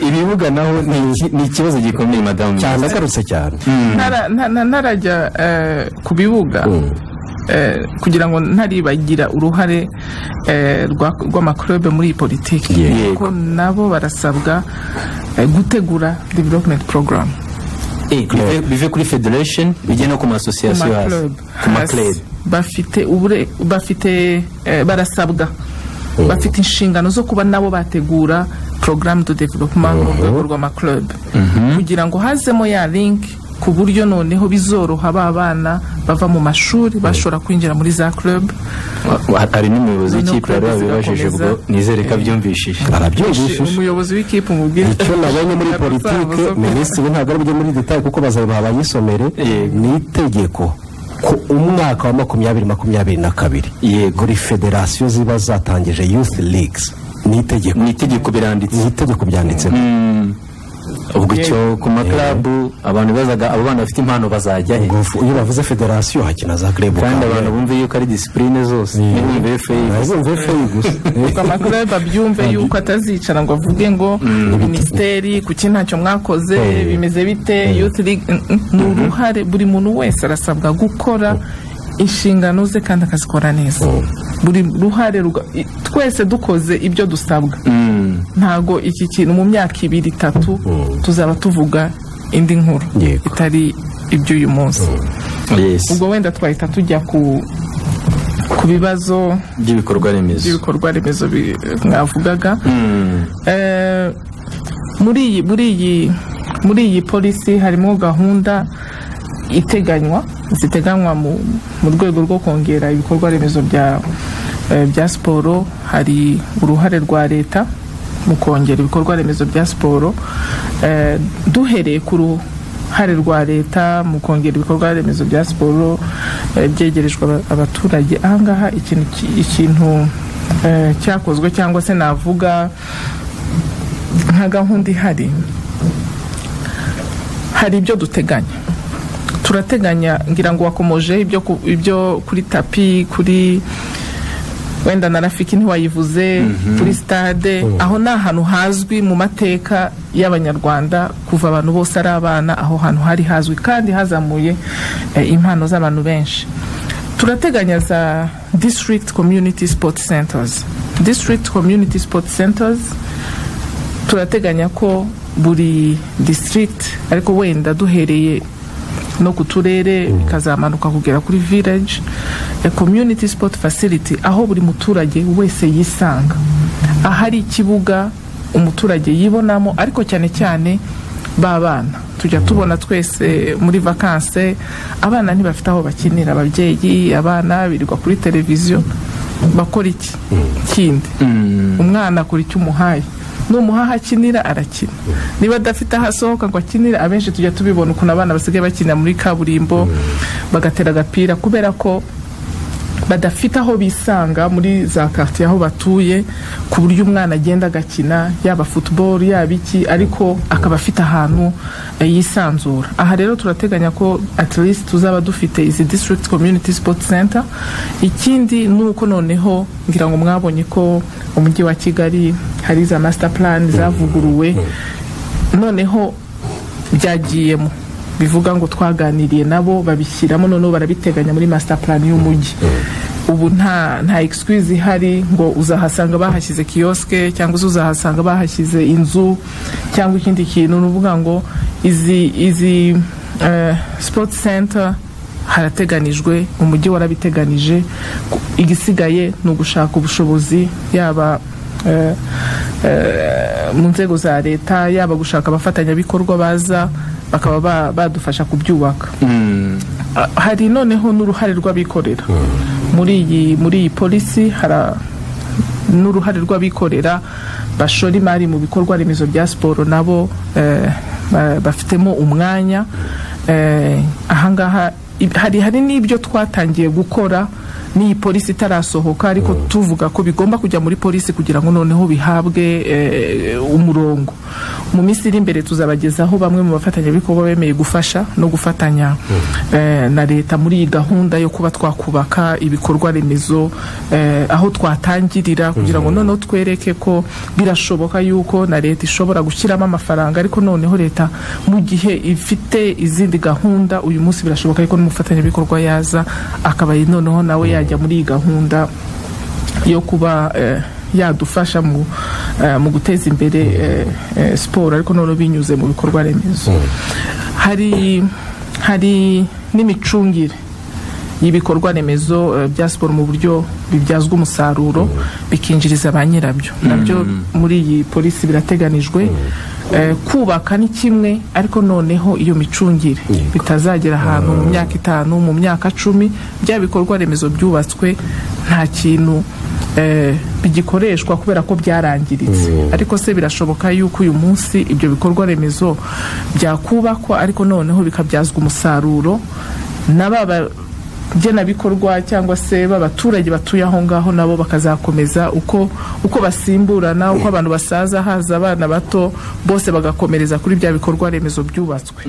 ibibuga naho ni ikibazo gikomeye madamu cyane agarutse cyane Ntara- nta- nta- ntarajya eh, ku bibuga eh, kugira ngo ntaribagira uruhare eh, rwa- rw'amakurebe muri iyi politiki Yego. kuko nabo barasabwa eh, gutegura development program Eh, bive- bive kuri federation bijye no ku ku ma masosiyasiyo hasi club ku ma hasi. club bafite ubure bafite eh, barasabwa bafite inshingano zo kuba nabo bategura programme de développement mu rwego rw'amaclub kugira ngo hazemo ya link ku buryo noneho bizoroha ba bana bava mu mashuri bashobora kwinjira muri za club Wa- hari n'umuyobozi Noneho w'ikipe yari club wabibajije ubwo zigakomeza. nizere ko abyumvishije arabyumvishije umuyobozi w'ikipe umubwira icyo nabonye muri Ntabwo politike uzaba uzi- minisitiri ntabwo ari bujye muri detaye kuko bazaba bayisomere Yego. ni itegeko ku umwaka wa makumyabiri makumyabiri na kabiri Yego. buri federasiyo ziba zatangije youth leagues ni itegeko mu itegeko biranditse ni itegeko byanditsemo ubwo icyo ku maklabu abantu bazaga abo bana bafite impano bazajya he Ubwo iyo bavuze federasiyo hakina za club kandi Kandi abantu bumve yuko ari disipurine zose ntibumve feyi ntazumve feyi gusa ngo amaclub abyumve yuko atazicara ngo avuge ngo minisiteri kuki ntacyo mwakoze bimeze bite youth league mm, mm, ni uruhare buri muntu wese arasabwa gukora inshingano ze kandi akazikora neza buri ruhare ruga- i- twese dukoze ibyo dusabwa ntago iki kintu mu myaka ibiri itatu tuzaba tuvuga indi nkuru Yego. itari iby'uyu munsi ubwo wenda twahita tujya ku ku bibazo by'ibikorwa remezo ibikorwa remezo bi- mwavugaga Eh, muri iyi muri iyi muri iyi polisi harimo gahunda iteganywa ziteganywa mu, mu rwego rwo kongera ibikorwa remezo bya eh, bya siporo hari uruhare rwa leta mu kongera ibikorwa remezo bya siporo Eh, duhereye ku ruhare rwa leta mu kongera ibikorwa remezo bya siporo eh, byegerejwe aba- abaturage ahangaha ikintu ki- ikintu eh, cyakozwe cyangwa se navuga nka gahunda ihari hari ibyo duteganya turateganya ngira ngo wakomoje ibyo ku- ibyo kuri tapi kuri wenda na rafiki ntiwayivuze kuri stade aho ni ahantu hazwi mu mateka y'abanyarwanda kuva abantu bose ari abana aho hantu hari hazwi kandi hazamuye eh, impano z'abantu benshi turateganya za district community sport centers district community sport centers turateganya ko buri district ariko wenda duhereye no ku turere bikazamanuka kugera kuri village a community sport facility aho buri muturage wese yisanga ahari ikibuga umuturage yibonamo ariko cyane cyane b'abana tujya tubona twese muri vakanse abana ntibafite aho bakinira ababyeyi abana birirwa kuri televiziyo bakora iki kindi umwana akora icyo umuhaye numuha aho akinira arakina niba adafite aho asohoka ngo akinire abenshi tujya tubibona ukuntu abana basigaye bakina muri kaburimbo bagatera agapira kubera ko badafite aho bisanga muri za quartier aho batuye ku buryo umwana agenda agakina yaba football yaba iki ariko akaba afite ahantu eh, yisanzura aha rero turateganya ko at least tuzaba dufite izi district community sport center ikindi ni uko noneho ngira ngo mwabonye ko umujyi wa kigali hari za master plan zavuguruwe noneho byagiyemo bivuga ngo twaganiriye nabo babishyiramo noneho barabiteganya muri master plan y'umujyi ubu nta nta excuse ihari ngo uzahasanga bahashyize kiyoske cyangwa se uzahasanga bahashyize inzu cyangwa ikindi kintu ni ukuvuga ngo izi izi eh, sport center harateganijwe umujyi warabiteganije ku- igisigaye ni ugushaka ubushobozi yaba eh, eh, mu nzego za leta yaba gushaka abafatanyabikorwa baza bakaba ba- badufasha kubyubaka Ah, hari noneho n'uruhare rw'abikorera muri iyi muri iyi polisi hara n'uruhare rw'abikorera bashora imari mu bikorwa remezo bya siporo nabo eh, ba- bafitemo umwanya eh, ahangaha ib- hari hari n'ibyo twatangiye gukora n'iyi polisi itarasohoka ariko tuvuga ko bigomba kujya muri polisi kugira ngo noneho bihabwe eh, umurongo mu minsi iri imbere tuzabagezaho bamwe mu bafatanyabikorwa bemeye gufasha no gufatanya eh, na leta muri iyi gahunda yo kuba twakubaka ibikorwa remezo eh, aho twatangirira kugira ngo noneho twereke ko birashoboka yuko na leta ishobora gushyiramo amafaranga ariko noneho leta mu gihe ifite izindi gahunda uyu munsi birashoboka yuko n'umufatanyabikorwa yaza akaba noneho nawe yajya muri iyi gahunda yo kuba eh, yadufasha mu eh, mu guteza imbere eh, eh, siporo ariko noneho binyuze mu bikorwa remezo hari hari n'imicungire y'ibikorwa remezo eh, bya siporo mu buryo bibyazwa umusaruro bikinjiriza ba nyirabyo nabyo muri iyi polisi birateganijwe Eh, kubaka ni kimwe ariko noneho iyo micungire bitazagera ahantu mu myaka itanu mu myaka cumi bya bikorwa remezo byubatswe nta kintu eh, bigikoreshwa kubera ko byarangiritse ariko se birashoboka yuko uyu munsi ibyo bikorwa remezo byakubakwa ariko noneho bikabyazwa umusaruro na baba ngenabikorwa cyangwa se b'abaturage batuye aho ngaho nabo bakazakomeza uko uko basimburana uko abantu basaza haza abana bato bose bagakomereza kuri bya bikorwa remezo byubatswe